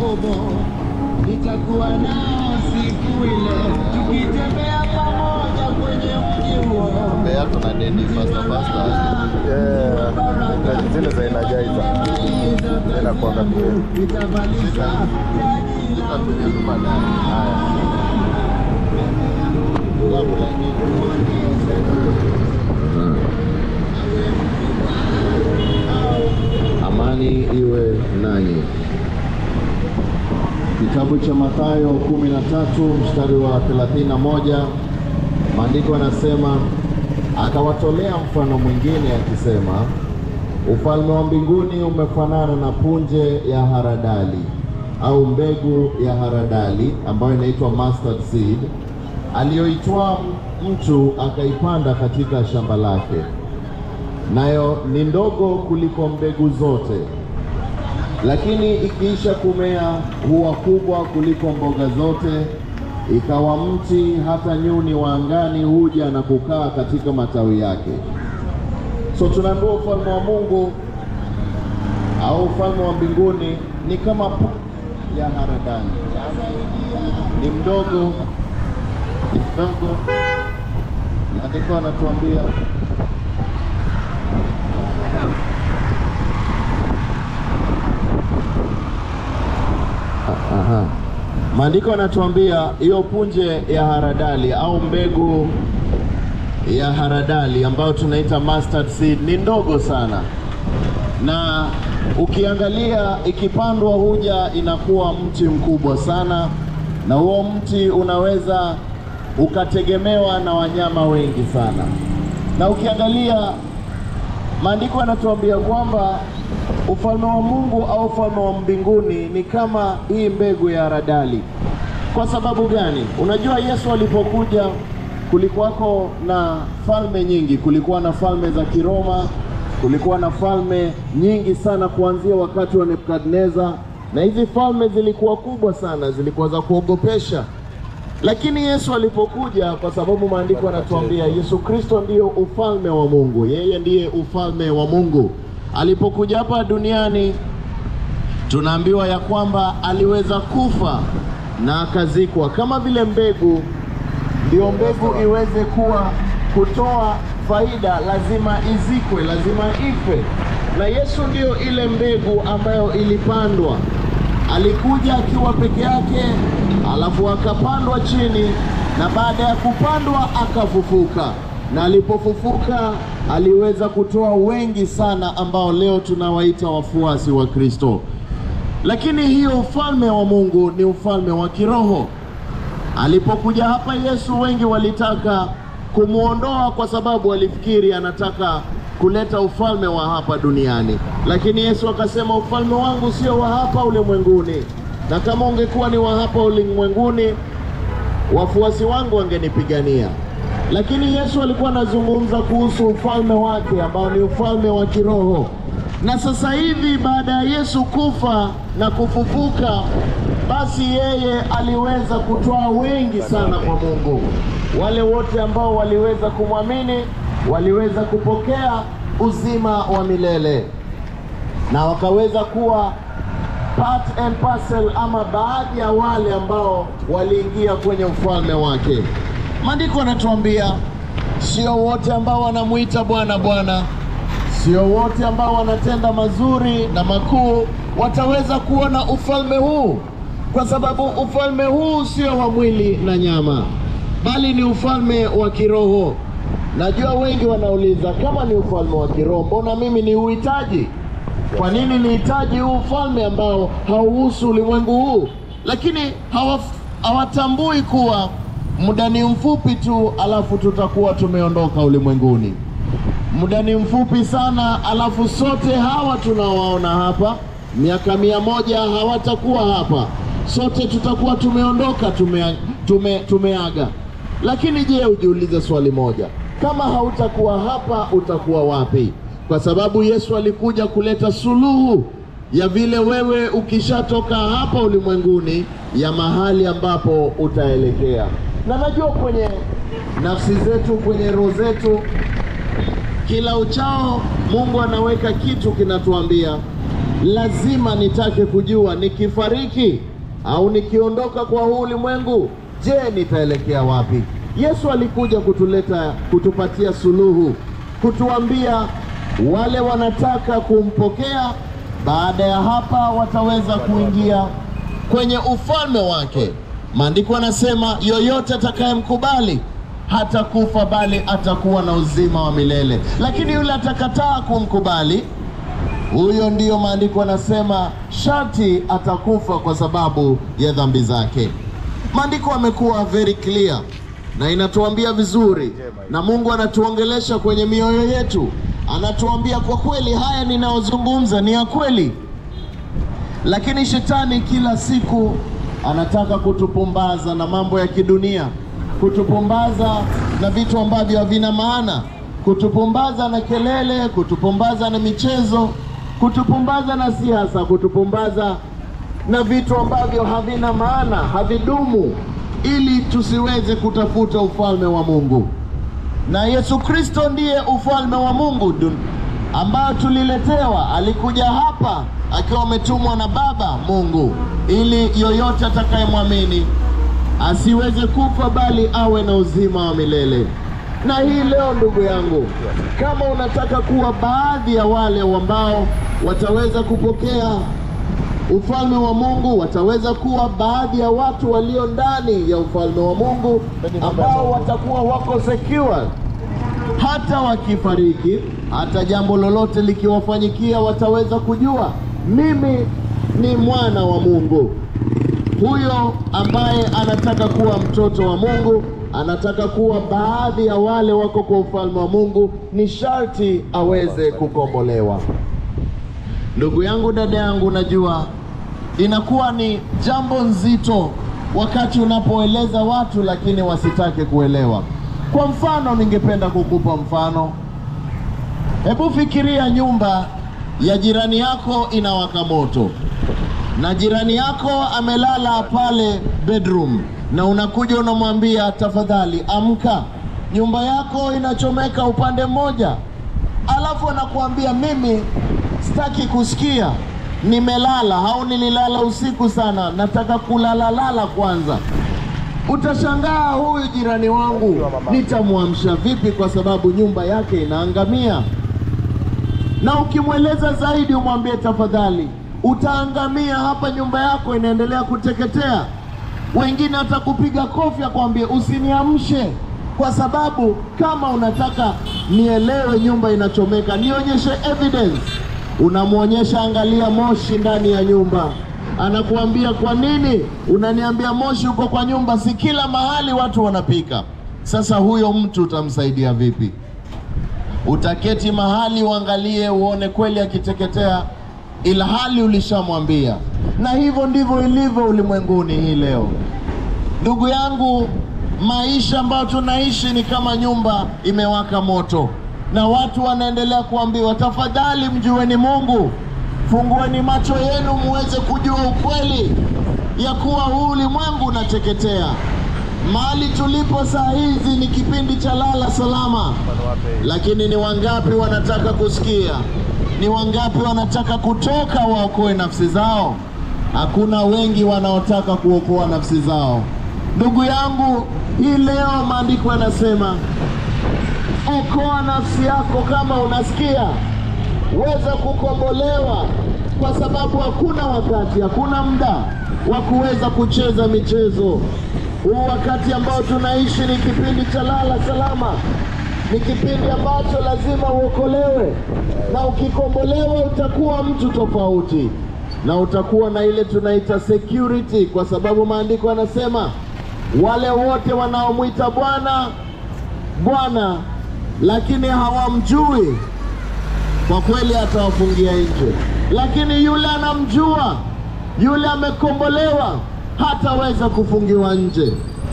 Yakobo, nitakuwa nao siku ile, tukitembea pamoja kwenye mji huo. Mbea tuna deni fasta fasta. Yeah, kazi zile za Energizer inakuanga pia. Nitavalisha taji la Tutakuja tu baadaye. Haya. Kabla Amani iwe nanyi. Kitabu cha Mathayo 13 mstari wa 31, maandiko yanasema akawatolea mfano mwingine akisema, ufalme wa mbinguni umefanana na punje ya haradali au mbegu ya haradali ambayo inaitwa mustard seed, aliyoitwaa mtu akaipanda katika shamba lake nayo ni ndogo kuliko mbegu zote, lakini ikiisha kumea huwa kubwa kuliko mboga zote, ikawa mti, hata nyuni wa angani huja na kukaa katika matawi yake. So tunaambiwa ufalme wa Mungu au ufalme wa mbinguni ni kama pu ya haradali, ni mdogo, ni mdogo. Maandiko anatuambia Aha. Maandiko yanatuambia hiyo punje ya haradali au mbegu ya haradali ambayo tunaita mustard seed ni ndogo sana, na ukiangalia ikipandwa huja inakuwa mti mkubwa sana, na huo mti unaweza ukategemewa na wanyama wengi sana, na ukiangalia maandiko yanatuambia kwamba ufalme wa Mungu au ufalme wa mbinguni ni kama hii mbegu ya haradali. Kwa sababu gani? Unajua, Yesu alipokuja kulikuwako na falme nyingi. Kulikuwa na falme za Kiroma, kulikuwa na falme nyingi sana kuanzia wakati wa Nebukadneza, na hizi falme zilikuwa kubwa sana, zilikuwa za kuogopesha. Lakini Yesu alipokuja, kwa sababu maandiko yanatuambia Yesu Kristo ndiyo ufalme wa Mungu, yeye ndiye ufalme wa Mungu. Alipokuja hapa duniani, tunaambiwa ya kwamba aliweza kufa na akazikwa kama vile mbegu. Ndio mbegu iweze kuwa kutoa faida, lazima izikwe, lazima ife, na Yesu ndiyo ile mbegu ambayo ilipandwa. Alikuja akiwa peke yake, alafu akapandwa chini, na baada ya kupandwa akafufuka, na alipofufuka aliweza kutoa wengi sana ambao leo tunawaita wafuasi wa Kristo. Lakini hiyo ufalme wa Mungu ni ufalme wa kiroho. Alipokuja hapa Yesu, wengi walitaka kumwondoa kwa sababu walifikiri anataka kuleta ufalme wa hapa duniani, lakini Yesu akasema ufalme wangu sio wa hapa ulimwenguni, na kama ungekuwa ni wa hapa ulimwenguni wafuasi wangu wangenipigania. Lakini Yesu alikuwa anazungumza kuhusu ufalme wake ambao ni ufalme wa kiroho. Na sasa hivi baada ya Yesu kufa na kufufuka, basi yeye aliweza kutoa wengi sana kwa Mungu. Wale wote ambao waliweza kumwamini waliweza kupokea uzima wa milele na wakaweza kuwa part and parcel ama baadhi ya wale ambao waliingia kwenye ufalme wake. Maandiko yanatuambia sio wote ambao wanamuita Bwana Bwana, sio wote ambao wanatenda mazuri na makuu wataweza kuona ufalme huu, kwa sababu ufalme huu sio wa mwili na nyama, bali ni ufalme wa kiroho. Najua wengi wanauliza kama ni ufalme wa kiroho, mbona mimi ni uhitaji? Kwa nini nihitaji huu ufalme ambao hauhusu ulimwengu huu? Lakini hawaf- hawatambui kuwa muda ni mfupi tu, alafu tutakuwa tumeondoka ulimwenguni. Muda ni mfupi sana, alafu sote hawa tunawaona hapa, miaka mia moja hawatakuwa hapa, sote tutakuwa tumeondoka, tume, tume, tumeaga. Lakini je, ujiulize swali moja, kama hautakuwa hapa utakuwa wapi? Kwa sababu Yesu alikuja kuleta suluhu ya vile wewe ukishatoka hapa ulimwenguni, ya mahali ambapo utaelekea. Na najua kwenye nafsi zetu, kwenye roho zetu, kila uchao Mungu anaweka kitu kinatuambia lazima nitake kujua nikifariki au nikiondoka kwa huu ulimwengu, je, nitaelekea wapi? Yesu alikuja kutuleta kutupatia suluhu, kutuambia wale wanataka kumpokea, baada ya hapa wataweza kuingia kwenye ufalme wake. Maandiko yanasema yoyote atakayemkubali hatakufa bali atakuwa na uzima wa milele, lakini yule atakataa kumkubali huyo ndiyo maandiko yanasema sharti atakufa kwa sababu ya dhambi zake. Maandiko yamekuwa very clear na inatuambia vizuri, na Mungu anatuongelesha kwenye mioyo yetu, anatuambia kwa kweli, haya ninayozungumza ni ya kweli. Lakini shetani kila siku anataka kutupumbaza na mambo ya kidunia, kutupumbaza na vitu ambavyo havina maana, kutupumbaza na kelele, kutupumbaza na michezo, kutupumbaza na siasa, kutupumbaza na vitu ambavyo havina maana, havidumu, ili tusiweze kutafuta ufalme wa Mungu. Na Yesu Kristo ndiye ufalme wa Mungu dun ambayo tuliletewa. Alikuja hapa akiwa ametumwa na Baba Mungu, ili yoyote atakayemwamini asiweze kufa bali awe na uzima wa milele. Na hii leo, ndugu yangu, kama unataka kuwa baadhi ya wale ambao wataweza kupokea ufalme wa Mungu, wataweza kuwa baadhi ya watu walio ndani ya ufalme wa Mungu ambao watakuwa wako secure hata wakifariki, hata jambo lolote likiwafanyikia, wataweza kujua mimi ni mwana wa Mungu. Huyo ambaye anataka kuwa mtoto wa Mungu, anataka kuwa baadhi ya wale wako kwa ufalme wa Mungu, ni sharti aweze kukombolewa. Ndugu yangu, dada yangu, najua inakuwa ni jambo nzito wakati unapoeleza watu lakini wasitake kuelewa. Kwa mfano, ningependa kukupa mfano. Hebu fikiria nyumba ya jirani yako inawaka moto na jirani yako amelala pale bedroom, na unakuja unamwambia, tafadhali amka, nyumba yako inachomeka upande mmoja, alafu anakuambia mimi sitaki kusikia, nimelala au nililala usiku sana, nataka kulalalala kwanza. Utashangaa, huyu jirani wangu nitamwamsha vipi? Kwa sababu nyumba yake inaangamia. Na ukimweleza zaidi, umwambie tafadhali, utaangamia hapa, nyumba yako inaendelea kuteketea. Wengine atakupiga kofi akwambie usiniamshe, kwa sababu kama unataka nielewe nyumba inachomeka, nionyeshe evidence. Unamwonyesha, angalia moshi ndani ya nyumba anakuambia kwa nini unaniambia moshi uko kwa nyumba? Si kila mahali watu wanapika. Sasa huyo mtu utamsaidia vipi? Utaketi mahali uangalie uone kweli akiteketea, ila hali ulishamwambia. Na hivyo ndivyo ilivyo ulimwenguni hii leo, ndugu yangu. Maisha ambayo tunaishi ni kama nyumba imewaka moto, na watu wanaendelea kuambiwa, tafadhali mjueni Mungu fungueni macho yenu muweze kujua ukweli ya kuwa huu ulimwengu unateketea. Mahali tulipo saa hizi ni kipindi cha lala salama, lakini ni wangapi wanataka kusikia? Ni wangapi wanataka kutoka waokoe nafsi zao? Hakuna wengi wanaotaka kuokoa nafsi zao. Ndugu yangu, hii leo maandiko yanasema okoa nafsi yako kama unasikia weza kukombolewa, kwa sababu hakuna wakati, hakuna muda wa kuweza kucheza michezo. Huu wakati ambao tunaishi ni kipindi cha lala salama, ni kipindi ambacho lazima uokolewe, na ukikombolewa utakuwa mtu tofauti, na utakuwa na ile tunaita security, kwa sababu maandiko yanasema wale wote wanaomwita Bwana Bwana, lakini hawamjui kwa kweli atawafungia nje, lakini yule anamjua, yule amekombolewa, hataweza kufungiwa nje.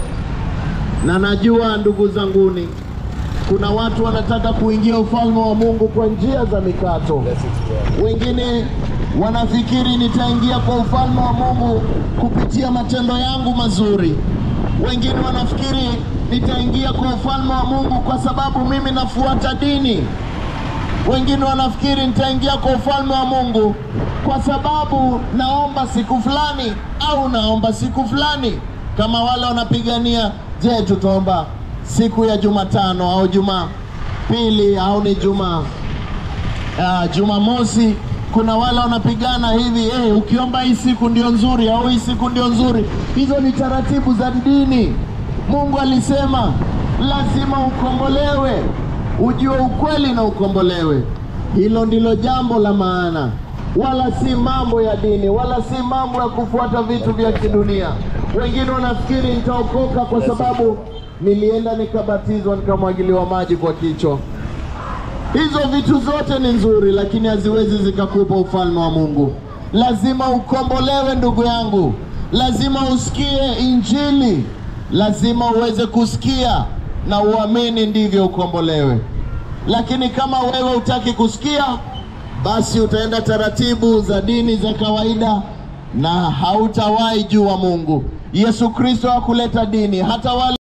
Na najua ndugu zanguni, kuna watu wanataka kuingia ufalme wa Mungu kwa njia za mikato. Wengine wanafikiri nitaingia kwa ufalme wa Mungu kupitia matendo yangu mazuri. Wengine wanafikiri nitaingia kwa ufalme wa Mungu kwa sababu mimi nafuata dini Wengine wanafikiri nitaingia kwa ufalme wa Mungu kwa sababu naomba siku fulani au naomba siku fulani, kama wale wanapigania, je, tutaomba siku ya Jumatano au Jumapili au ni Juma uh, Jumamosi. Kuna wale wanapigana hivi eh, ukiomba hii siku ndio nzuri au hii siku ndio nzuri. Hizo ni taratibu za dini. Mungu alisema lazima ukombolewe, ujue ukweli na ukombolewe. Hilo ndilo jambo la maana, wala si mambo ya dini, wala si mambo ya kufuata vitu vya kidunia. Wengine wanafikiri nitaokoka kwa sababu nilienda nikabatizwa nikamwagiliwa maji kwa kichwa. Hizo vitu zote ni nzuri, lakini haziwezi zikakupa ufalme wa Mungu. Lazima ukombolewe, ndugu yangu, lazima usikie Injili, lazima uweze kusikia na uamini, ndivyo ukombolewe. Lakini kama wewe hutaki kusikia, basi utaenda taratibu za dini za kawaida na hautawahi jua Mungu. Yesu Kristo hakuleta dini, hata wale